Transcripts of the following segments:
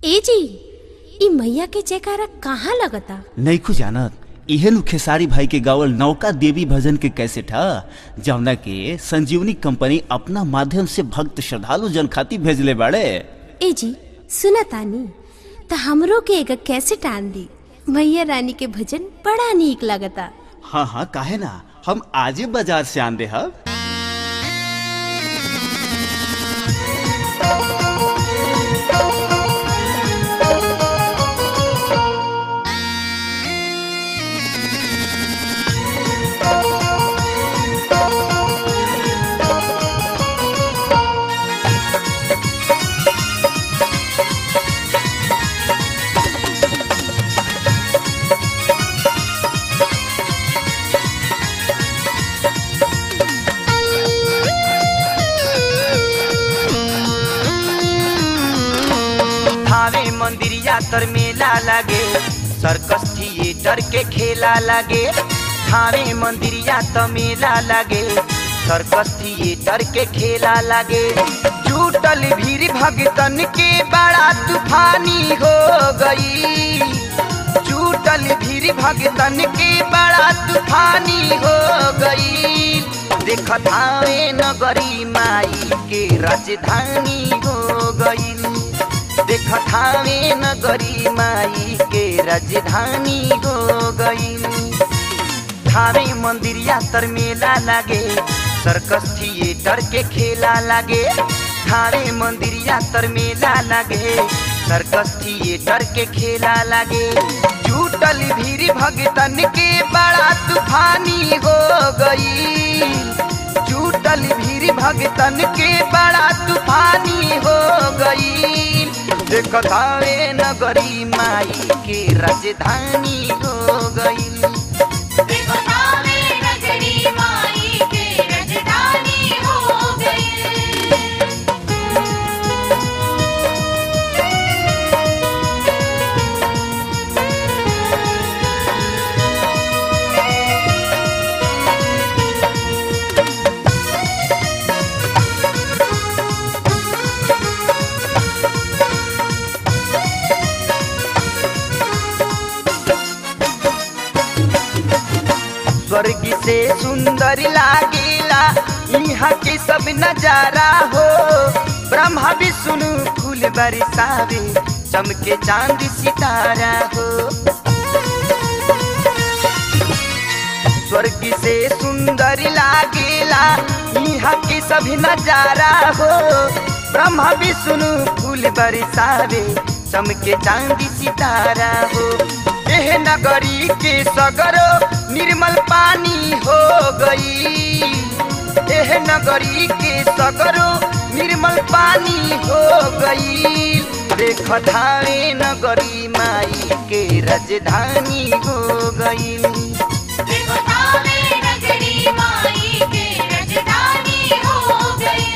ए जी ई मैया के जयकारा कहाँ लगता नईखू जानत इहे नु खेसारी भाई के गावल नौका देवी भजन के कैसेट ह जौना के संजीवनी कंपनी अपना माध्यम से भक्त श्रद्धालु जन खातिर भेजले बाड़े ए जी सुना तानी त हमरो के एगो कैसेट आन दी मैया रानी के भजन बड़ा नीक लगता हाँ हाँ काहे ना हम आजे बाजार से आन दे हब थावे मंदिर यातर मेला लागे सर्कस थिएटर के खेला लागे थावे मंदिर यातर मेला लागे सर्कस थिएटर के खेला लागे जुटल भीड़ भगतन के बड़ा तूफानी हो गई जुटल भीड़ भगतन के बड़ा तूफानी हो गई देख थावे नगरी माई के राजधानी हो गई देख थावे नगरी माई के राजधानी हो गई थावे मंदिर यातर मेला लागे सर्कस थिएटर के खेला लागे थावे मंदिर यातर मेला लागे सर्कस थिएटर के खेला लागे जुटल भीड़ भगतन के बड़ा तूफानी हो गई जुटल भीड़ भगतन के बड़ा तूफानी हो गई देख थावे नगरी माई के राजधानी हो गई देखो थावे नगरी माई के राजधानी हो गई स्वर्ग से सुंदर लागेला यहाँ के सब नजारा हो ब्रह्मा विष्णु फूल बरसावे चमके चांद सितारा हो स्वर्ग से सुंदर लागेला यहाँ के सभी नजारा हो ब्रह्मा विष्णु फूल बरसावे चमके चांद सितारा हो एह नगरी के सगरो निर्मल पानी हो गई एह नगरी के सगरो निर्मल पानी हो गई देख धावे नगरी माई के राजधानी हो गई देखो थावे नगरी माई के राजधानी हो गई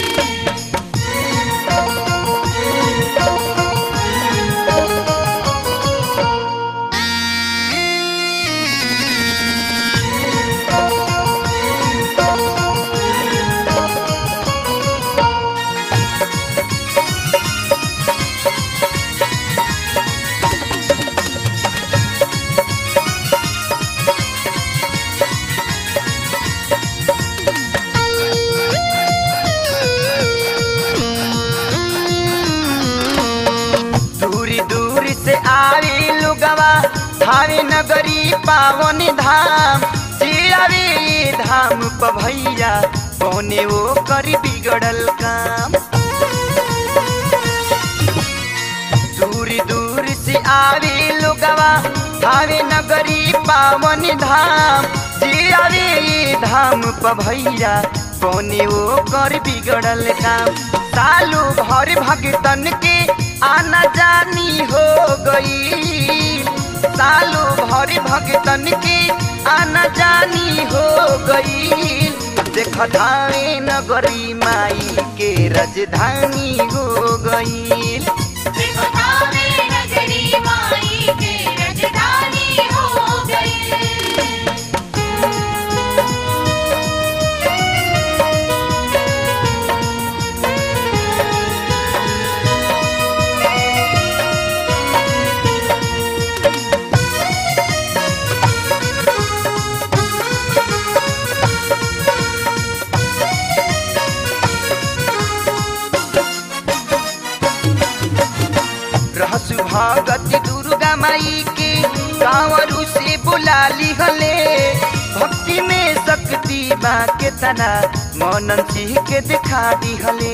दूर दूर से आवे लोगवा थावे नगरी पावन धाम जे आवे ये धाम प भैया कौने वो कर बिगड़ल काम दूर दूर से आवे लोगवा थावे नगरी पावन धाम जे आवे ये धाम प भैया कौने वो कर बिगड़ल काम सालू भर भगतन के आना जानी हो गई सालू भर भगतन के आना जानी हो गई देख धावे नगरी माई के राजधानी हो गई देखो थावे नगरी माई के राजधानी हो गई रे माई के कांवरू से बुला लिहले भक्ति में शक्ति बा के तना मनन सिंह के दिखा दिहले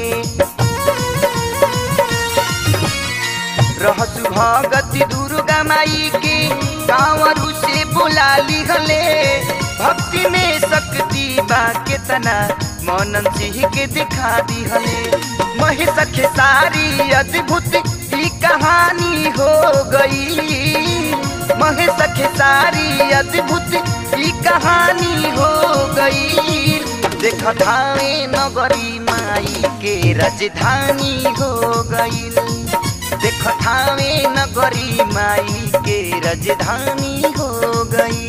रहसु भगति दुर्गा माई के कांवरू से बुला लिहले भक्ति में शक्ति बा केतना मनन सिंह के दिखा दिहले महेश खेसारी अद्भुत ही कहानी हो गई महेश खेसारी अद्भुत ही कहानी हो गई देख धावे नगरी माई के राजधानी हो गई देख थावे नगरी माई के राजधानी हो गई